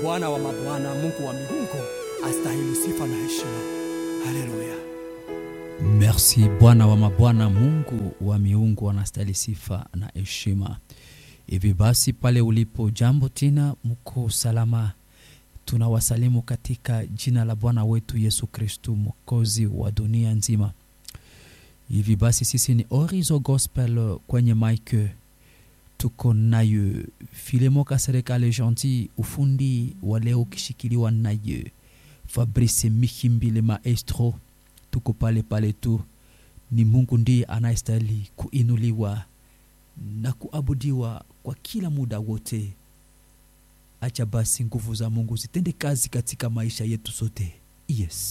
Bwana wa mabwana, Mungu wa miungu astahili sifa na heshima. Haleluya. Merci Bwana wa mabwana, Mungu wa miungu anastahili sifa na heshima. Hivi basi, pale ulipo, jambo tena, mko salama? Tunawasalimu katika jina la Bwana wetu Yesu Kristu, mwokozi wa dunia nzima. Hivi basi, sisi ni Orizo Gospel kwenye mike, tuko naye Filemo Kasereka Gentil, ufundi wa leo ukishikiliwa naye Fabrice Mihimbile maestro tuko pale pale tu. Ni Mungu ndiye anayestahili kuinuliwa na kuabudiwa kwa kila muda wote. Acha basi nguvu za Mungu zitende kazi katika maisha yetu sote. Yes.